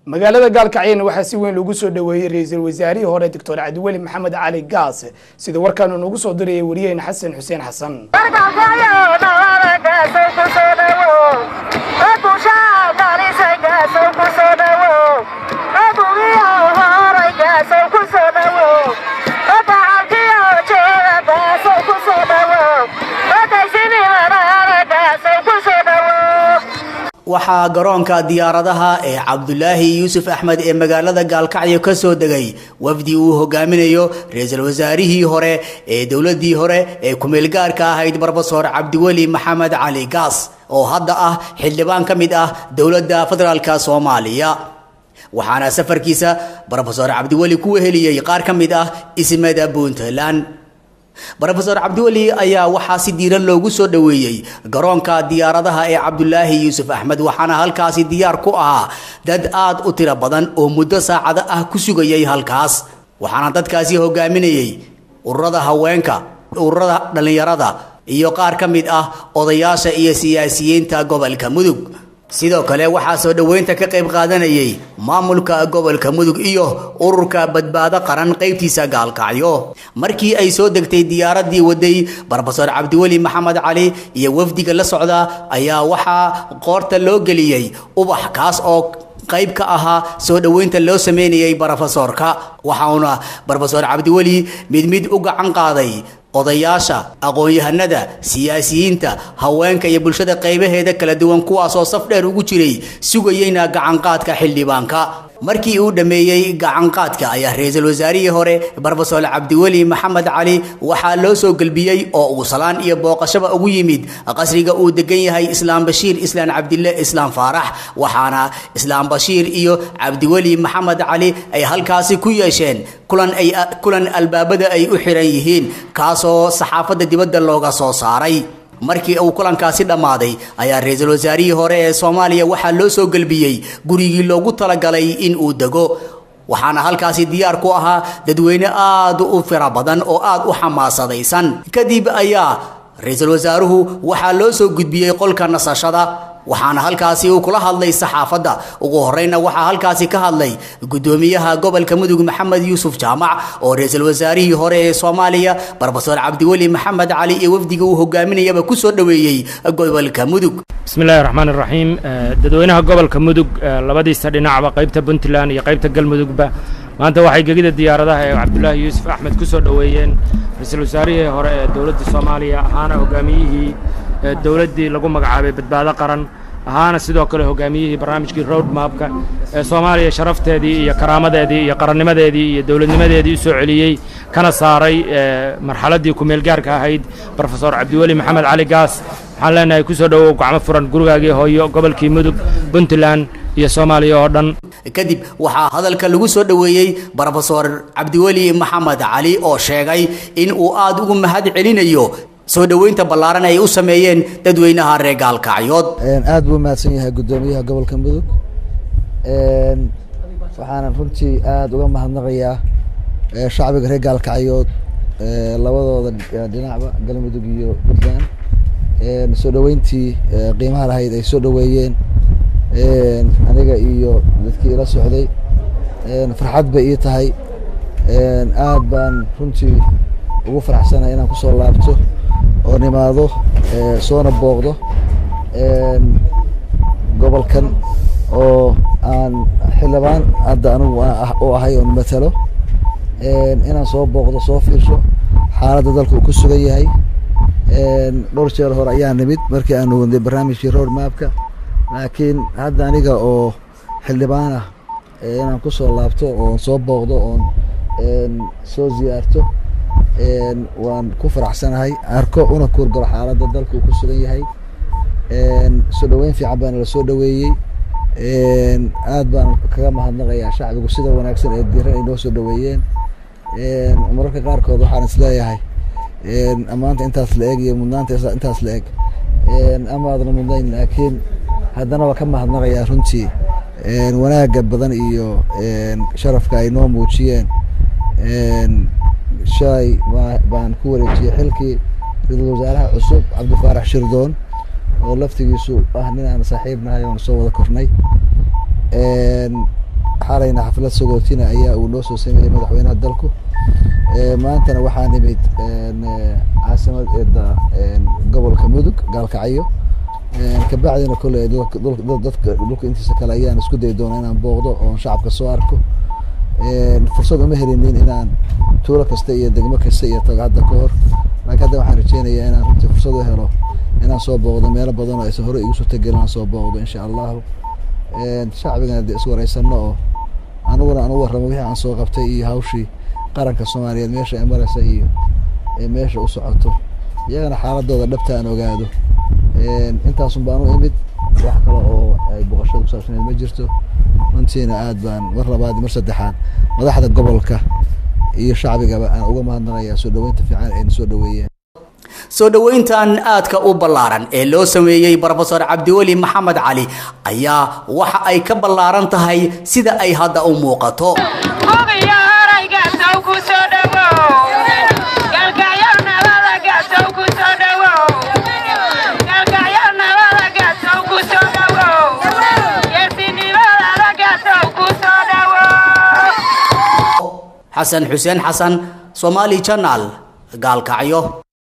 magaalada gaalkacyana waxaa si weyn loogu soo dhoweeyey ra-iisul wasaarihii hore doctor cabdiweli maxamed cali gaas sida warkaanu noogu soo dirayay wariyaheyna xasan xuseen xasan waxaa garoonka diyaaradaha ee cabdulaahi yuusuf axmed ee magaalada gaalkacyo ka soo degay wafdi uu hogaaminayo ra-iisul wasaarihii hore ee dowladii hore ee kumeelgaarka ahayd brofesor cabdiweli maxamed cali gaas oo hadda ah xildhibaan ka mid ah dowladda federaalk soomaaliya waxaana safarkiisa brofesor cabdiweli ku weheliyey qaar ka mid ah ismada puntland brofesor cabdiweli ayaa waxaa si diiran loogu soo dhoweeyey garoonka diyaaradaha ee cabdulaahi yuusuf axmed waxaana halkaasi diyaar ku ahaa dad aad u tiro badan oo muddo saacado ah ku sugayay halkaas waxaana dadkaasi hogaaminayey ururada haweenka ururada dhallinyarada iyo qaar ka mid ah odayaasha iyo siyaasiyiinta gobolka mudug sidoo kale waxaa soo dhoweynta ka qayb qaadanayay maamulka gobolka mudug iyo ururka badbaado qaran qaybtiisa gaalkacyo markii ay soo degtay diyaaradii waday brofesor cabdiweli maxamed cali iyo wafdiga la socda ayaa waxaa qoorta loo geliyey ubax kaas oo qayb ka ahaa soo dhoweynta loo sameynayay brofesorka waxauna brofesor cabdiweli mid mid u gacan qaaday odayaasha aqoon-yahanada siyaasiyiinta haweenka iyo bulshada qaybaheeda kala duwan kuwaasoo saf dheer ugu jiray sugayeyna gacanqaadka xildhibaanka markii uu dhammeeyey gacanqaadka ayaa ra-iisul wasaarihii hore brofesor cabdiweli maxamed cali waxaa loo soo gelbiyey oo uu salaan iyo booqashaba ugu yimid qasriga uu degan yahay islaam bashiir islaan cabdille islaam faarax waxaana islaam bashiir iyo cabdiweli maxamed cali ay halkaasi ku yeesheen kulan ay kulan albaabada ay u xiran yihiin kaasoo saxaafadda dibadda looga soo saaray markii uu kulankaasi dhammaaday ayaa ra-iisul wasaarihii hore ee soomaaliya waxaa loo soo gelbiyey gurigii loogu talagalay in uu dego waxaana halkaasi diyaar ku ahaa dadweyne aad u fira badan oo aad u xamaasadaysan kadib ayaa ra-iisul wasaaruhu waxaa loo soo gudbiyey qolka nasashada waxaana halkaasi uu kula hadlay saxaafadda ugu horeyna waxaa halkaasi ka hadlay gudoomiyaha gobolka mudug maxamed yuusuf jaamac oo ra-iisul wasaarihii hore ee soomaaliya brofesor cabdiweli maxamed cali iyo wafdiga uu hogaaminayaba ku soo dhoweeyey gobolka mudug bismi illaahi raxmaan iraxiim dadweynaha gobolka mudug labadiisa dhinacba qaybta puntland iyo qaybta galmudugba maanta waxay gegida diyaaradaha ee cabdulaahi yuusuf axmed ku soo dhoweeyeen ra-iisul wasaarihii hore ee dowladda soomaaliya ahaana hogaamiyihii dowladdii lagu magacaabay badbaado qaran ahaana sidoo kale hogaamiyihii barnaamijkii road mapka ee soomaaliya sharafteedii iyo karaamadeedii iyo qarannimadeedii iyo dowladnimadeedii u soo celiyey kana saaray marxaladdii ku-meelgaarka ahayd brofesor cabdiweli maxamed cali gaas waxaan leenahay ku soo dhowow gacmo furan gurigaagii hooyo gobolkii mudug puntland iyo soomaaliya oo dhan kadib waxaa hadalka lagu soo dhoweeyey brofesor cabdiweli maxamed cali oo sheegay in uu aad ugu mahad celinayo soo dhoweynta ballaaran ay u sameeyeen dadweynaha reer gaalkacyood aad buu mahadsan yahay guddoomiyaha gobolka mudug waxaana runtii aada uga mahadnaqayaa shacbiga reer gaalkacyood labadooda dhinacba galmudug iyo puntland soo dhoweyntii qiimaha lahayd ay soo dhoweeyeen aniga iyo dadkii ila socday farxad bay ii tahay aad baan runtii ugu faraxsanahay inaan kusoo laabto oo nimaado soona booqdo gobolkan oo aan xildhibaan hadda anigu u ahay oon matalo inaan soo booqdo soo fiirsho xaaladda dalka uu ku sugan yahay dhowr jeer hore ayaa nimid markii aanu wadnay barnaamijkii road mapka laakiin hadda aniga oo xildhibaan ah inaan kusoo laabto oon soo booqdo oon soo ziyaarto waan ku faraxsanahay arko una kuurgalo xaaladda dalka uu ku sugan yahay soo dhoweyn fiican baana la soo dhoweeyey aad baan kaga mahadnaqayaa shacbigu sida wanaagsan ee diiran ay noo soo dhoweeyeen mararka qaarkood waxaan is leeyahay ammaanta intaas la eg iyo mudnaanta intaas la eg amaadna mudnayn laakiin haddana waa ka mahadnaqayaa runtii wanaagga badan iyo sharafka ay noo muujiyeen shalay baan ku wareejiyey xilkii ra-iisul wasaaraha cusub cabdifaarax shirdoon oo laftigiisu ah nin aan saaxiib nahay oon soo wada kornay xalayna xaflad sagootina ayaa uu noo soo sameeyey madaxweynaha dalku maantana waxaa nimid caasimadda gobolka mudug gaalkacyo kabacdina kolley dadka dhulka intiisa kale ayaan isku dayi doona inaan booqdo oon shacabka soo arko fursad uma helinin inaan tuulo kasta iyo degmo kasta iyo tago hadda ka hor laakiin hadda waxaan rajeynayaa inaan runtii fursad u helo inaan soo booqdo meelo badan oo aysan hore igu soo tegelin aan soo booqdo insha allahu shacbigana de iswareysano oo aniguna aan u warramo wixii aan soo qabtay iyo hawshii qaranka soomaaliyeed meesha ay mareysa iyo meesha u socoto iyagana xaaladooda dhabta aan ogaado intaasun baan u imid wax kale oo ay boqoshada kusaabsaneed ma jirto runtiina aad baan mar labaad mar saddexaad madaxda gobolka iyo shacbigaba aan uga mahadnaqayaa soo dhaweynta fiican ayna soo dhaweeyeen soo dhoweyntan aadka u ballaaran ee loo sameeyey brofesor cabdiweli maxamed cali ayaa waxa ay ka ballaaran tahay sida ay hadda u muuqato xasan xuseen xasan somaali janal gaalkacyo